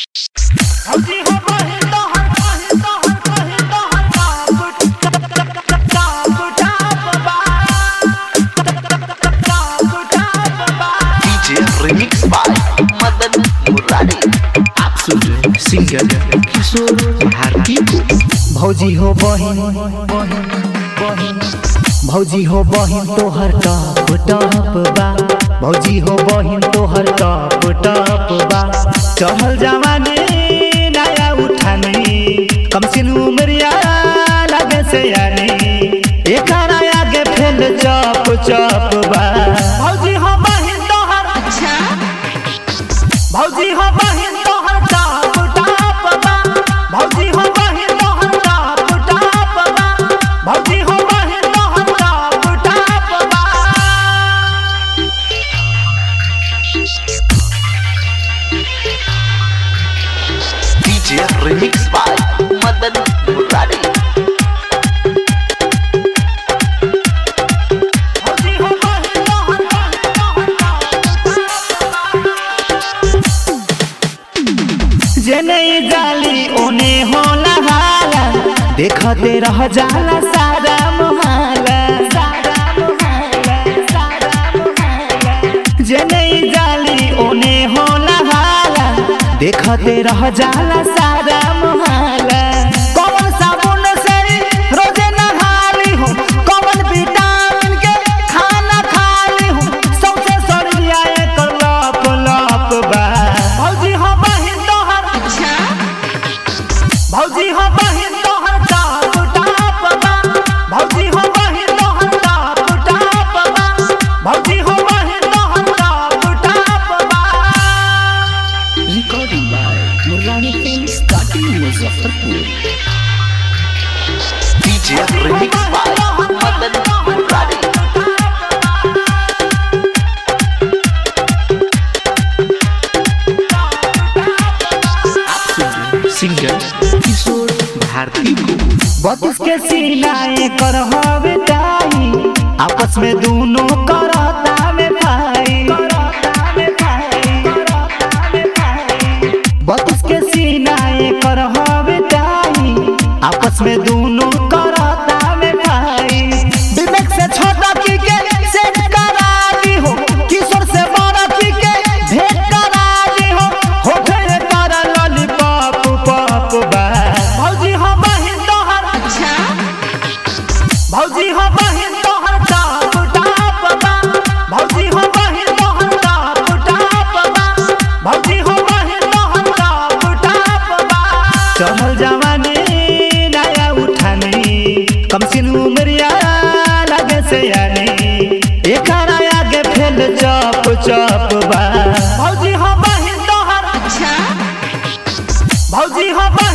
DJ remix by Madan Murari आप सुन रहे हैं सिंगर किशोर भारती को भौजी हो बहिन भौजी हो बहिन तोहर टप टप बा भौजी हो बहिन तोहर टप टप बा चहल जवानी नया उठानी कम सिन उमरिया लगे से यानी एक आगे फेल चप चप बा भौजी हो बहिन तोहर भौजी हो बहिन तोहर टप टप बा भौजी हो बहिन तोहर टप टप बा भौजी हो बहिन तोहर टप टप बा DJ remix by Madan Murari भौजी हो बहिन तोहर जनई जाली ओने होला हाला देखते रह जाला सारा मोहाला सारा मोहाला सारा मोहाला जनई जाली ओने होला हाला देखते रह जाला सारा मोहाला कौन साबुन से रोजे नहाली हो कौन विटामिन के खाना खाली हो सबसे सरिया एकर लप लप बा भौजी हो बहिन तोहर भौजी हो बहिन तोहर टाप टाप बा भौजी हो बहिन तोहर टाप टाप बा भौजी हो बहिन तोहर टाप टाप बा रिकॉर्डिंग बाय मुरारी फिल्म्स काटी Muzaffarpur DJ remix by Madan Murari आप सुन रहे हैं सिंगर किशोर भारती को बत्तीस के सीनाए कर हवे ताई आपस में दोनों करता में भाई बत्तीस के सीनाए कर हवे ताई आपस में दोनों करता में भाई विवेक से छोटा की के सेट करा दी हो किशोर से बड़ा की के भेंट करा दी हो होठे कर लॉलीपॉप पॉप बा भौजी हो बहिन तोहर भौजी हो बहिन तोहर टाप टाप बा भौजी हो बहिन तोहर टाप टाप बा भौजी हो बहिन तोहर टाप टाप बा चहल जवानी नया उठानी कम सिन उमरिया लगे से यानी एक आगे फेल चप चप बा भौजी हो बहिन तोहर भौजी हो बहिन